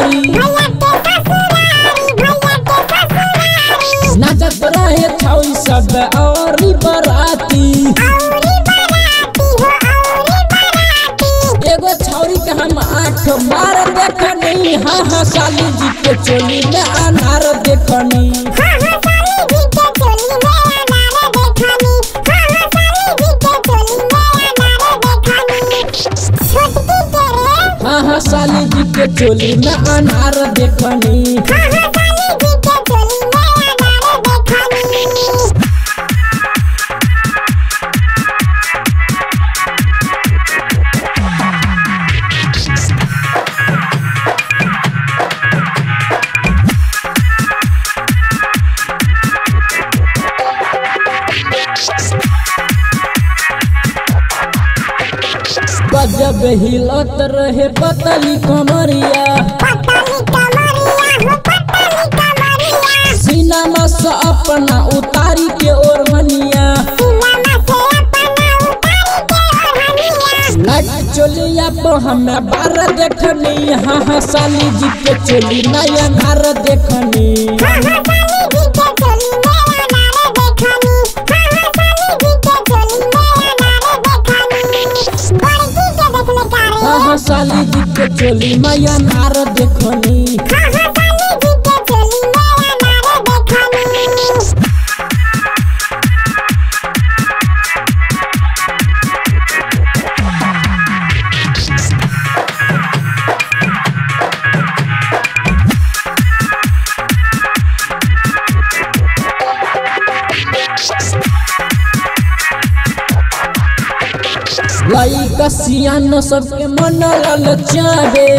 ससुरारी नाचत रहे छौरी सब और बराती एगो छौरी के हम आठ मार देखनी हाँ हाँ साली जी के चोली में अनार देखनी हाँ हाँ साली जी के चोली में अनार देखनी गजब हिलत रहे पतली कमरिया सीना से अपना उतारी के ओढ़निया लाइट चोलिया पर हमें बार देखनी हाँ हाँ साली जी के चोली नया नार देखनी हाँ हाँ साली जी के चोली नया नार देखनी लइका सियान सबके मन ललचावे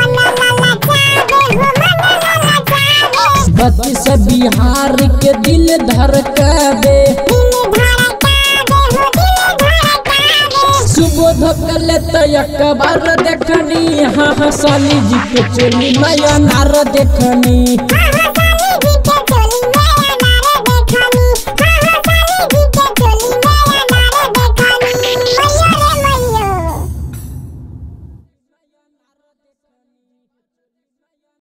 बत्ती से बिहार के दिल धड़कावे सुबोध कले तयक बार देखनी हाँ हाँ साली जी के चोली नया नार देखनी